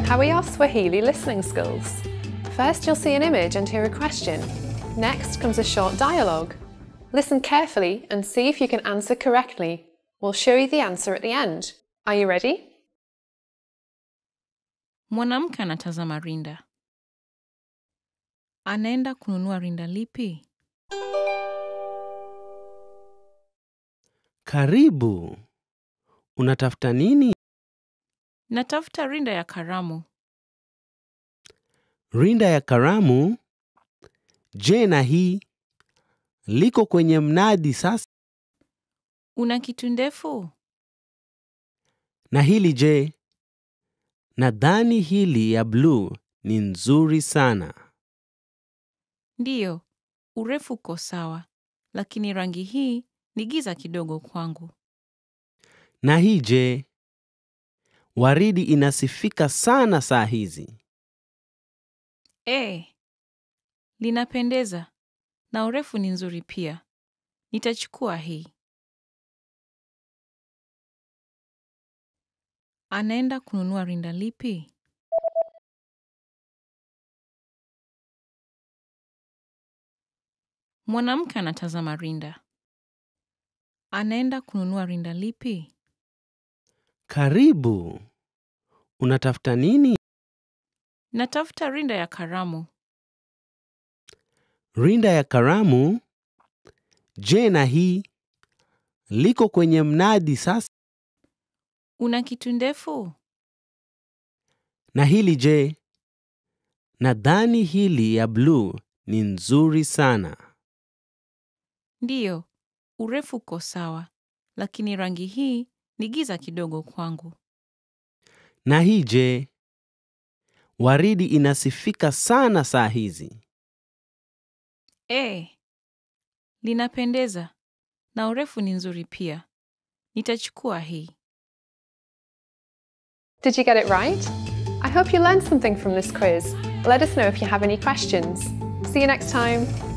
How are your Swahili listening skills? First, you'll see an image and hear a question. Next comes a short dialogue. Listen carefully and see if you can answer correctly. We'll show you the answer at the end. Are you ready? Mwanamke anatazama rinda. Anaenda kununua rinda lipi? Karibu. Unatafuta nini? Natafuta rinda ya karamu. Rinda ya karamu? Je, na hii liko kwenye mnadi sasa? Una kitu ndefu? Na hili je? Nadhani hili ya bluu ni nzuri sana. Ndiyo, urefu uko sawa, lakini rangi hii ni giza kidogo kwangu. Na hii je? Waridi inasifika sana saa hizi. E, linapendeza na urefu ni nzuri pia. Nitachukua hii. Anaenda kununua rinda lipi? Mwanamke anatazama rinda. Anaenda kununua rinda lipi? Karibu. Unatafuta nini? Natafuta rinda ya karamu. Rinda ya karamu? Je, na hii liko kwenye mnadi sasa? Una kitu ndefu? Na hili je? Nadhani hili ya bluu ni nzuri sana. Ndiyo, urefu uko sawa, lakini rangi hii ni giza kidogo kwangu. Na hii je? Waridi inasifika sana saa hizi. E, linapendeza na urefu ni nzuri pia. Nitachukua hii. Did you get it right? I hope you learned something from this quiz. Let us know if you have any questions. See you next time.